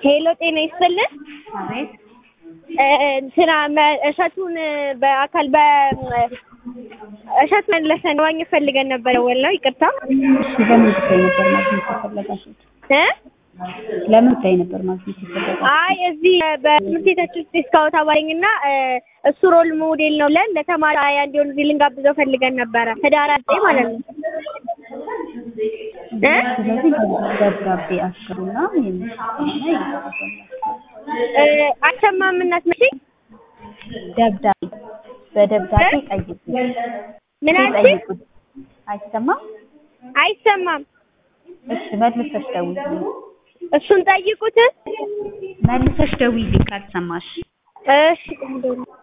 ሄሎ ጤና ይስጥልን። አቤት እንትና መ- እሸቱን በአካል በ እሸት መለሰን ማግኘት ፈልገን ነበር። ወላሂ ይቅርታ እሺ ለምን ጉዳይ ነበር ማግኘት የፈለጋችሁት? እ ለምን ጉዳይ ነበር ማግኘት የፈለጋችሁት? አይ እዚህ በትምህርት ቤታችን ውስጥ ስካውት አባለኝ እና እሱ ሮል ሞዴል ነው ለን ለተማሪ አያ እንዲሆን እዚህ ልንጋብዘው ፈልገን ነበረ ህዳር ዘጠኝ ማለት ነው እ ስለዚህ ደብዳቤ አስገቡና የሚሰጠውና ይደረሰላችኋል። እ አልሰማም እናት መቼ ደብዳቤ በደብዳቤ ጠይቁ ምን አልሽ? ጠይቁት። አይሰማም? አይሰማም። እሺ መልሰሽ ደውዪልኝ። እሱን ጠይቁት። መልሰሽ ደውዪልኝ ካልሰማሽ። እሺ